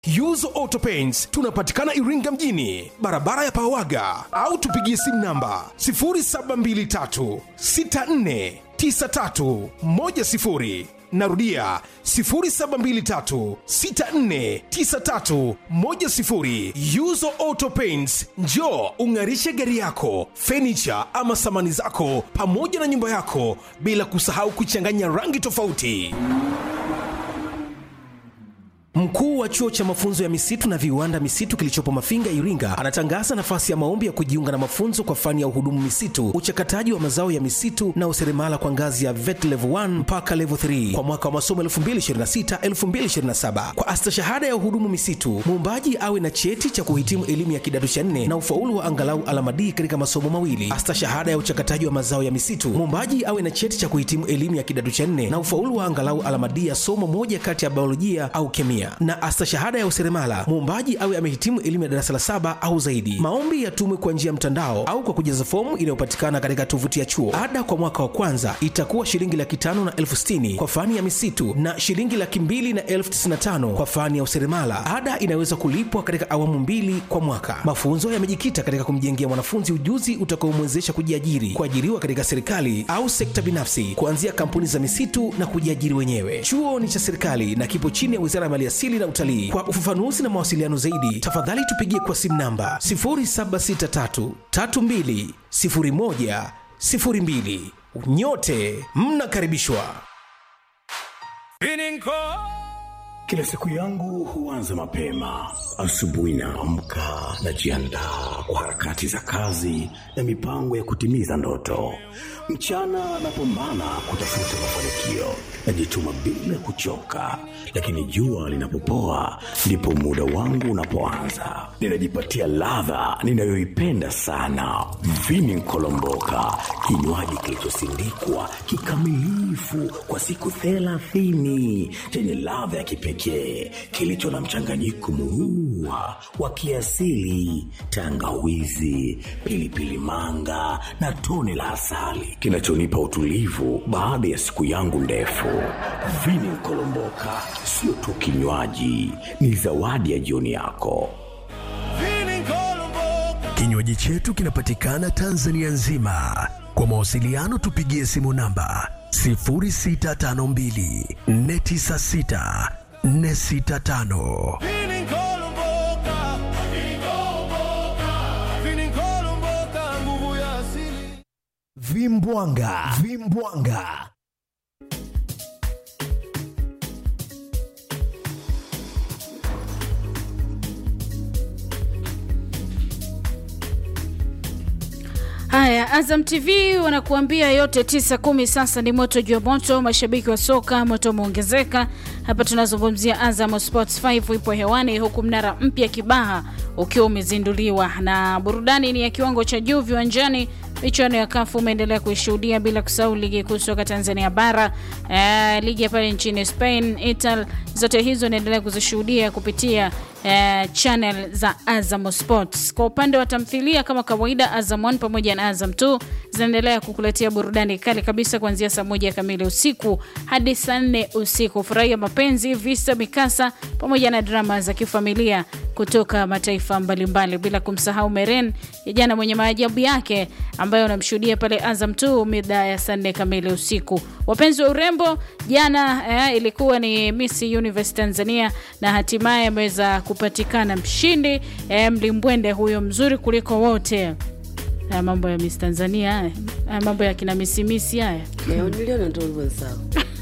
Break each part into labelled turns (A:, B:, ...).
A: Yuzo Auto Paints tunapatikana Iringa mjini, barabara ya Pawaga, au tupigie simu namba 0723 64 93 10. Narudia 0723 64 93 10. Yuzo Auto Paints, njoo ung'arishe gari yako, fenicha ama samani zako, pamoja na nyumba yako, bila kusahau kuchanganya rangi tofauti. Mkuu wa chuo cha mafunzo ya misitu na viwanda misitu kilichopo Mafinga, Iringa, anatangaza nafasi ya maombi ya kujiunga na mafunzo kwa fani ya uhudumu misitu, uchakataji wa mazao ya misitu na useremala kwa ngazi ya VET level 1 mpaka level 3 kwa mwaka wa masomo 2026-2027. Kwa astashahada ya uhudumu misitu, muombaji awe na cheti cha kuhitimu elimu ya kidato cha nne na ufaulu wa angalau alama D katika masomo mawili. Astashahada ya uchakataji wa mazao ya misitu, muombaji awe na cheti cha kuhitimu elimu ya kidato cha nne na ufaulu wa angalau alama D ya somo moja kati ya biolojia au kemia na astashahada ya useremala muombaji awe amehitimu elimu ya darasa la saba au zaidi. Maombi yatumwe kwa njia ya mtandao au kwa kujaza fomu inayopatikana katika tovuti ya chuo. Ada kwa mwaka wa kwanza itakuwa shilingi laki tano na elfu sitini kwa fani ya misitu na shilingi laki mbili na elfu tisini na tano kwa fani ya useremala. Ada inaweza kulipwa katika awamu mbili kwa mwaka. Mafunzo yamejikita katika kumjengea mwanafunzi ujuzi utakaomwezesha kujiajiri, kuajiriwa katika serikali au sekta binafsi, kuanzia kampuni za misitu na kujiajiri wenyewe. Chuo ni cha serikali na kipo chini ya Wizara ya Maliasili na Utalii. Kwa ufafanuzi na mawasiliano zaidi, tafadhali tupigie kwa simu namba 0763320102. Nyote mnakaribishwa.
B: Kila siku yangu huanza mapema. Asubuhi naamka, najiandaa kwa harakati za kazi na mipango ya kutimiza ndoto. Mchana napambana kutafuta mafanikio, najituma bila kuchoka, lakini jua linapopoa ndipo muda wangu unapoanza. Ninajipatia ladha ninayoipenda sana, vini nkolomboka, kinywaji kilichosindikwa kikamilifu kwa siku thelathini chenye ladha ya kipekee kilicho na mchanganyiko murua wa kiasili, tangawizi, pilipili manga na tone la asali kinachonipa utulivu baada ya siku yangu ndefu. Vini Nkolomboka sio tu kinywaji, ni zawadi ya jioni yako.
C: Kinywaji chetu kinapatikana Tanzania nzima. Kwa mawasiliano tupigie simu namba 0652 496 465.
D: Vimbwanga, vimbwanga.
E: Haya, Azam TV wanakuambia yote tisa kumi. Sasa ni moto juu ya moto, mashabiki wa soka moto umeongezeka. Hapa tunazungumzia Azam Sports 5 ipo hewani, huku mnara mpya Kibaha ukiwa umezinduliwa, na burudani ni ya kiwango cha juu viwanjani. Michuano ya kafu umeendelea kuishuhudia, bila kusahau ligi kuu soka Tanzania bara, eh, ligi ya pale nchini Spain, Italy, zote hizo inaendelea kuzishuhudia kupitia eh, channel za Azam Sports. Kwa upande wa tamthilia kama kawaida, Azam 1 pamoja na Azam 2 zinaendelea kukuletea burudani kali kabisa kuanzia saa moja kamili usiku hadi saa nne usiku. Furahia mapenzi, visa, mikasa pamoja na drama za kifamilia kutoka mataifa mbalimbali, bila kumsahau Meren ya jana mwenye maajabu yake ambayo unamshuhudia pale Azam 2 mida ya saa nne kamili usiku. Wapenzi wa urembo, jana eh, ilikuwa ni Miss Universe Tanzania na hatimaye ameweza kupatikana mshindi eh, mlimbwende huyo mzuri kuliko wote. Haya mambo ya Miss Tanzania haya, haya mambo ya kina misimisi haya
F: niliona ndo hivyo sawa.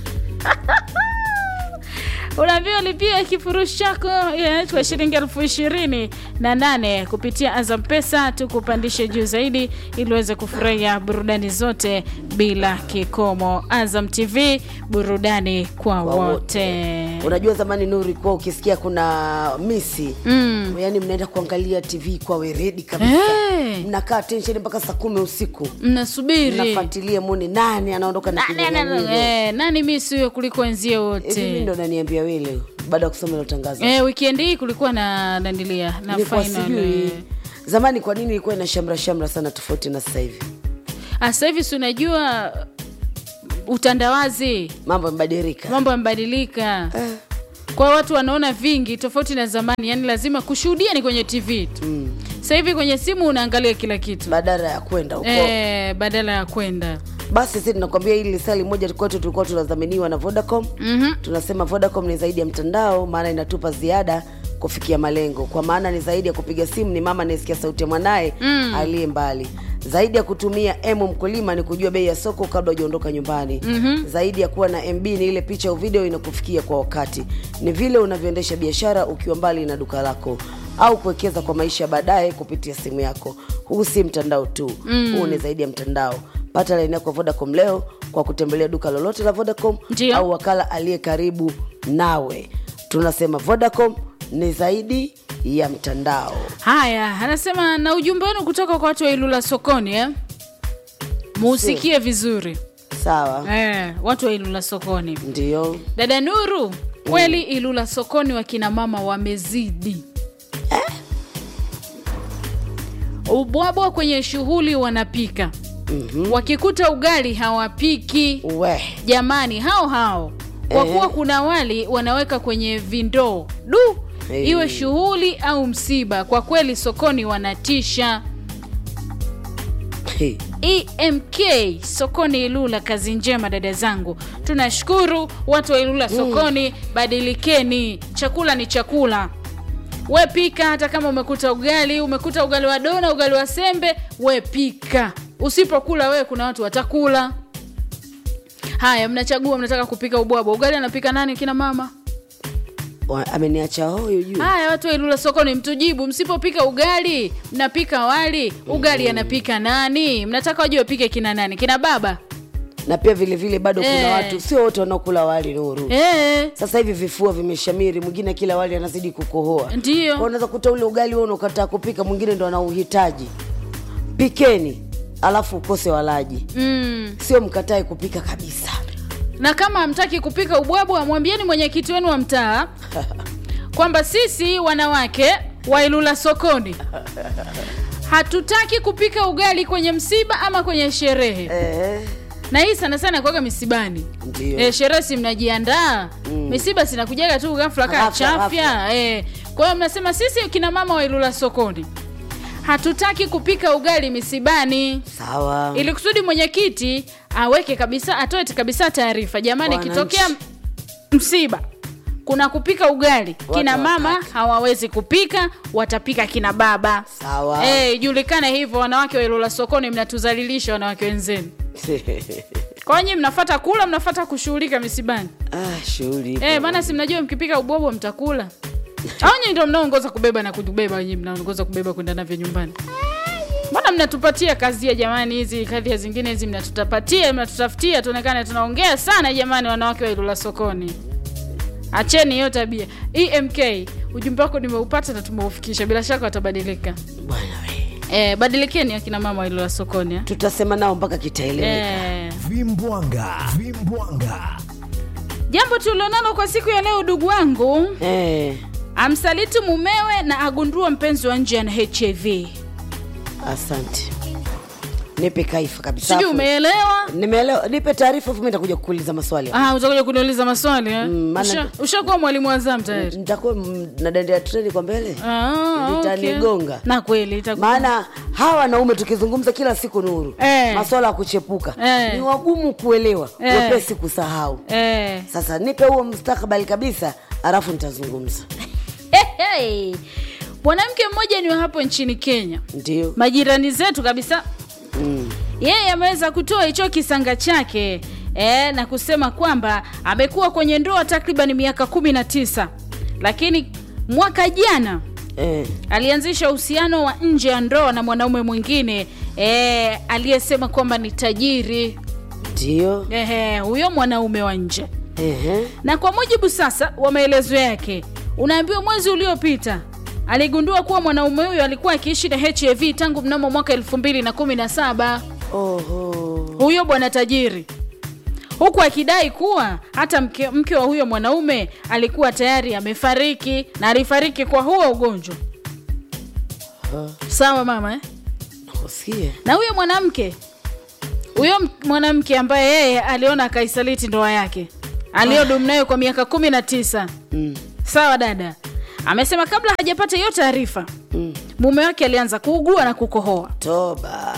E: unaambiwa lipia kifurushi chako yeah, kwa shilingi elfu ishirini na nane kupitia Azam Pesa, tukupandishe juu zaidi ili uweze kufurahia burudani zote bila kikomo. Azam TV, burudani kwa,
F: Kwa
E: wote.
F: Unajua zamani Nuri, kuwa ukisikia kuna misi mm. yani mnaenda kuangalia TV kwa weredi kabisa
E: Eh.
F: mnakaa tensheni mpaka saa kumi usiku
E: Mnasubiri
F: mnafuatilia mwone nani anaondoka na
E: Nani- nani-
F: kinyang'anyiro.
E: eh, nani misi huyo kuliko wenzie
F: Hivi
E: wote
F: mimi ndo naniambia wewe leo baada ya kusoma hilo tangazo
E: Eh, weekend hii kulikuwa na nandilia na
F: nilikuwa
E: final
F: sijui
E: eh.
F: zamani kwa nini ilikuwa ina shamra shamra sana tofauti na sasa hivi
E: Ah, sasa hivi si unajua utandawazi
F: mambo yamebadilika
E: mambo yamebadilika
F: Eh,
E: kwa watu wanaona vingi tofauti na zamani yani lazima kushuhudia ni kwenye tv tu mm. sasa hivi kwenye simu unaangalia kila kitu
F: badala ya kwenda huko
E: e, badala ya kwenda
F: basi sisi tunakwambia hili lisali moja kwetu tulikuwa tunadhaminiwa na vodacom mm-hmm. tunasema vodacom ni zaidi ya mtandao maana inatupa ziada kufikia malengo kwa maana ni zaidi ya kupiga simu ni mama anayesikia sauti ya mwanaye mm. aliye mbali zaidi ya kutumia emu mkulima ni kujua bei ya soko kabla hujaondoka nyumbani mm-hmm. zaidi ya kuwa na mb ni ile picha au video inakufikia kwa wakati ni vile unavyoendesha biashara ukiwa mbali na duka lako au kuwekeza kwa maisha ya baadaye kupitia simu yako huu si mtandao tu mm. huu ni zaidi ya mtandao pata laini yako ya vodacom leo kwa kutembelea duka lolote la vodacom
E: Ndio.
F: au wakala aliye karibu nawe tunasema vodacom ni zaidi ya mtandao
E: haya anasema na ujumbe wenu kutoka kwa watu wa ilula sokoni eh? muusikie vizuri
F: sawa
E: eh, watu wa ilula sokoni
F: ndio
E: dada nuru kweli ilula sokoni wakina mama wamezidi ubwabwa kwenye shughuli wanapika mm-hmm. wakikuta ugali hawapiki
F: we
E: jamani hao hao kwa
F: Eh.
E: kuwa kuna wali wanaweka kwenye vindoo du
F: Eh.
E: iwe shughuli au msiba kwa kweli sokoni wanatisha
F: Hey.
E: emk sokoni ilula kazi njema dada zangu tunashukuru watu wa ilula sokoni badilikeni chakula ni chakula we pika hata kama umekuta ugali umekuta ugali wa dona ugali wa sembe we pika usipokula wewe kuna watu watakula haya mnachagua mnataka kupika ubwabwa ugali anapika nani kina mama
F: Wa- ameniacha hoyo juu
E: haya watu wa ilula sokoni mtujibu msipopika ugali mnapika wali ugali anapika nani mnataka wajue wapike kina nani kina baba
F: na pia vile vile bado kuna
E: Eh.
F: watu sio wote wanaokula wali nuru
E: Eh,
F: sasa hivi vifua vimeshamiri mwingine kila wali anazidi kukohoa
E: Ndiyo.
F: Kwa unaweza kuta ule ugali huo unakataa kupika mwingine ndo anauhitaji pikeni alafu ukose walaji
E: mm.
F: sio mkatae kupika kabisa
E: na kama hamtaki kupika ubwabwa mwambieni mwenyekiti wenu wa mtaa kwamba sisi wanawake wa ilula sokoni hatutaki kupika ugali kwenye msiba ama kwenye sherehe
F: eh,
E: na hii sana sana kwaga misibani
F: Ndio.
E: e, sherehe si mnajiandaa mm. misiba sinakujaga tu ghafla kaa
F: Ghafla,
E: chafya e. kwa hiyo mnasema sisi kina mama wa ilula sokoni hatutaki kupika ugali misibani
F: sawa
E: ili kusudi mwenyekiti aweke kabisa atoe kabisa taarifa jamani
F: Wananchi.
E: ikitokea msiba kuna kupika ugali kina mama
F: hawataki.
E: hawawezi kupika watapika kina baba
F: Sawa.
E: Eh, ijulikane hivyo wanawake wa ilula sokoni mnatuzalilisha wanawake wenzenu kwa nyinyi mnafata kula mnafata kushughulika misibani
F: ah, shughuli ipo.
E: Eh, maana si mnajua mkipika ubwabwa mtakula au nyinyi ndio mnaongoza kubeba na kutubeba wenyewe mnaongoza kubeba kwenda navyo nyumbani mbona mnatupatia kazia jamani hizi kadhia zingine hizi mnatutapatia mnatutafutia tuonekane tunaongea sana jamani wanawake wa ilula sokoni acheni hiyo tabia emk ujumbe wako nimeupata na tumeufikisha bila shaka watabadilika
F: bwana we
E: eh, badilikeni akina mama wa ilula sokoni eh.
F: tutasema nao mpaka kitaeleweka
E: Eh,
C: vimbwanga vimbwanga
E: jambo tulilonalo kwa siku ya leo ndugu wangu
F: eh,
E: amsaliti mumewe na agundua mpenzi wa nje ana hiv
F: asante nipe kaifa kabisa
E: sijui
F: Afu-
E: umeelewa
F: nimeelewa nipe taarifa afu mi nitakuja kukuuliza maswali
E: ah, utakuja kuniuliza maswali eh?
F: Mm, maana-
E: Usha- ushakuwa mwalimu wa zamu tayari
F: nitakuwa mm, nadendea treni kwa mbele
E: Ah, okay.
F: Litanigonga.
E: na kweli itaku-
F: maana hawa wanaume tukizungumza kila siku nuru
E: Eh.
F: maswala ya kuchepuka
E: Eh.
F: ni wagumu kuelewa
E: Eh.
F: wepesi kusahau
E: eh.
F: sasa nipe huo mustakabali kabisa alafu nitazungumza
E: hey, hey. mwanamke mmoja ni wa hapo nchini kenya
F: ndio
E: majirani zetu kabisa
F: mm.
E: yeye ameweza kutoa hicho kisanga chake e, na kusema kwamba amekuwa kwenye ndoa takriban miaka kumi na tisa lakini mwaka jana
F: eh.
E: alianzisha uhusiano wa nje ya ndoa na mwanaume mwingine e, aliyesema kwamba ni tajiri
F: ndio
E: Ehe, huyo mwanaume wa nje
F: Ehe.
E: na kwa mujibu sasa wa maelezo yake unaambiwa mwezi uliopita aligundua kuwa mwanaume huyo alikuwa akiishi na hiv tangu mnamo mwaka 217
F: Oho.
E: huyo bwana tajiri huku akidai kuwa hata mke, mke wa huyo mwanaume alikuwa tayari amefariki na alifariki kwa huo ugonjwa sawa mama eh?
F: Usikie.
E: na huyo mwanamke huyo m- mwanamke ambaye yeye aliona akaisaliti ndoa yake aliyodumu nayo kwa miaka kumi na tisa mm. sawa dada amesema kabla hajapata hiyo taarifa mm. mume wake alianza kuugua na kukohoa
F: toba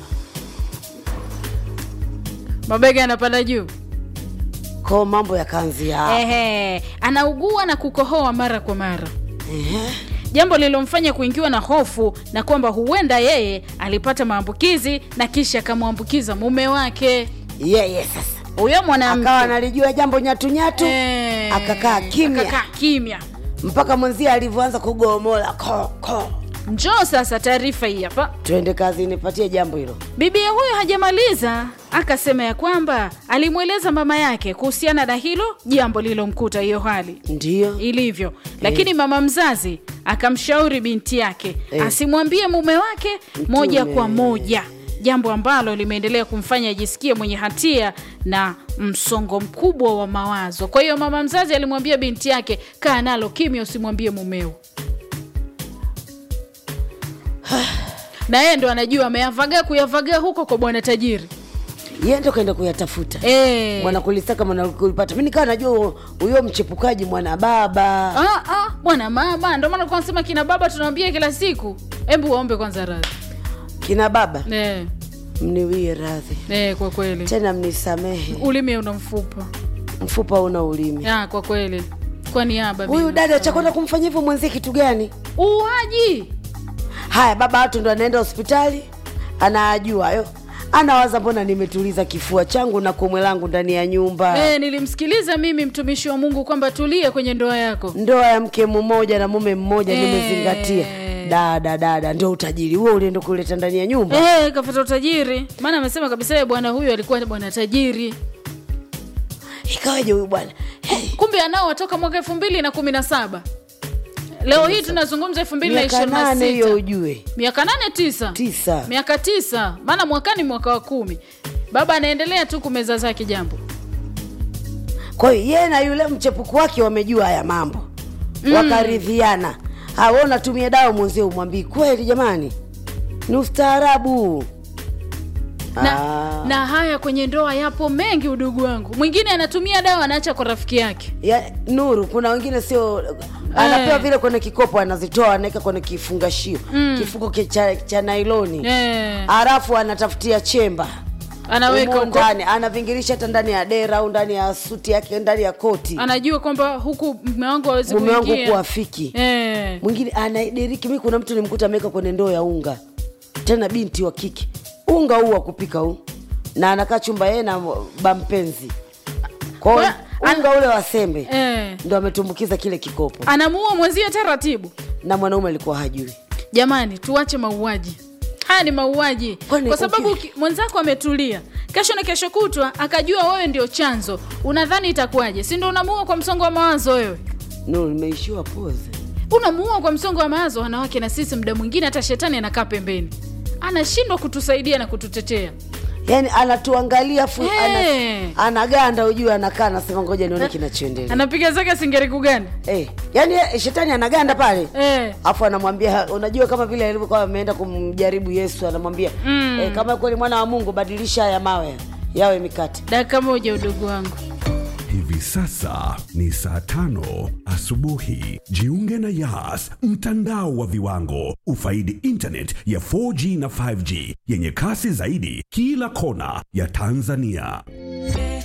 E: mabega yanapanda juu
F: ko mambo yakaanzia
E: Ehe, anaugua na kukohoa mara kwa mara jambo lililomfanya kuingiwa na hofu na kwamba huenda yeye alipata maambukizi na kisha akamwambukiza mume wake
F: yeye sasa
E: huyo mwanamke
F: akawa analijua jambo nyatunyatu
E: Eh,
F: akakaa kimya.
E: akakaa kimya
F: mpaka mwenzie alivyoanza kugomola ko ko
E: njoo sasa taarifa hii hapa
F: twende kazi nipatie jambo hilo
E: bibia huyo hajamaliza akasema ya kwamba alimweleza mama yake kuhusiana na hilo jambo lililomkuta hiyo hali
F: ndiyo
E: ilivyo lakini mama mzazi akamshauri binti yake
F: Eh.
E: asimwambie mume wake moja
F: Mtume.
E: kwa moja jambo ambalo limeendelea kumfanya ajisikie mwenye hatia na msongo mkubwa wa mawazo kwa hiyo mama mzazi alimwambia binti yake kaa nalo kimya usimwambie mumeo na yeye ndo anajua ameyavagaa kuyavagaa huko kwa bwana tajiri
F: yeye ndo kaenda kuyatafuta
E: Eh.
F: mwana kulisaka mwana kulipata mi nikawa najua huyo mchepukaji mwana baba
E: Ah, ah, bwana mama ndo maana kwa nasema kina baba tunawambia kila siku hebu waombe kwanza radhi
F: kina baba
E: eh,
F: mniwie radhi
E: eh, kwa kweli
F: tena mnisamehe
E: ulimi una mfupa
F: mfupa una ulimi
E: ya kwa kweli kwa niaba
F: huyu
E: mimi
F: dada
E: nasamehe.
F: chakwenda kumfanyia hivyo mwenzie kitu gani
E: uuaji
F: haya baba watu ndo anaenda hospitali anajua hayo anawaza mbona nimetuliza kifua changu na komwe langu ndani ya nyumba
E: eh, nilimsikiliza mimi mtumishi wa mungu kwamba tulie kwenye ndoa yako
F: ndoa ya mke mmoja na mume mmoja
E: Eh.
F: nimezingatia dada dada ndio utajiri huo ulienda kuleta ndani ya nyumba
E: eh, kafata utajiri maana amesema kabisa yeye bwana huyu alikuwa bwana tajiri
F: ikawaje huyu bwana hey,
E: kumbe anao watoka mwaka elfu mbili na kumi na saba leo hii tunazungumza elfu mbili na
F: miaka
E: ishirini na
F: nane hiyo
E: sita
F: ujue
E: miaka nane tisa
F: tisa
E: miaka tisa maana mwakani mwaka wa kumi baba anaendelea tu kumeza zake jambo
F: kwa hiyo yeye na yule mchepuku wake wamejua haya mambo mm. wakaridhiana hawa unatumia dawa mwenzie umwambii kweli jamani ni ustaarabu
E: na,
F: Ah.
E: na haya kwenye ndoa yapo mengi udugu wangu mwingine anatumia dawa anaacha kwa rafiki yake
F: ya nuru kuna wengine sio anapewa vile kwenye kikopo anazitoa anaweka kwenye kifungashio mm. kifuko ki- cha, cha nailoni
E: eh,
F: halafu anatafutia chemba
E: anaweka
F: Humo
E: huko
F: ndani anavingirisha hata ndani ya dera au ndani ya suti yake ndani ya koti
E: anajua kwamba huku mume wangu awezi
F: mume wangu
E: kuingia
F: kuafiki
E: eh,
F: mwingine anadiriki mi kuna mtu nimkuta ameweka kwenye ndoo ya unga tena binti wa kike unga huu wa kupika huu na anakaa chumba yeye na bampenzi kwao
E: Kwa-
F: unga ule wa sembe
E: eh,
F: ndo ametumbukiza kile kikopo
E: anamuua mwenzie taratibu
F: na mwanaume alikuwa hajui
E: jamani tuache mauaji haya ni mauaji
F: Kwani
E: kwa sababu
F: uki-
E: ki- mwenzako ametulia kesho na kesho kutwa akajua wewe ndio chanzo unadhani itakuwaje si ndo unamuua kwa msongo wa mawazo wewe
F: no nimeishiwa poze
E: unamuua kwa msongo wa mawazo wanawake na sisi muda mwingine hata shetani anakaa pembeni anashindwa kutusaidia na kututetea
F: yaani anatuangalia afu
E: Eh.
F: ana, anaganda ujue anakaa anasema ngoja nione kinachoendelea
E: anapiga zake singeriku gani
F: eh, yaani eh, shetani anaganda pale
E: eh.
F: afu anamwambia unajua kama vile alivyokuwa ameenda kumjaribu yesu anamwambia mm. eh, kama kweli mwana wa mungu badilisha haya mawe yawe mikate
E: dakika moja udugu wangu
C: Hivi sasa ni saa tano asubuhi. Jiunge na Yas, mtandao wa viwango. Ufaidi internet ya 4G na 5G yenye kasi zaidi kila kona ya Tanzania.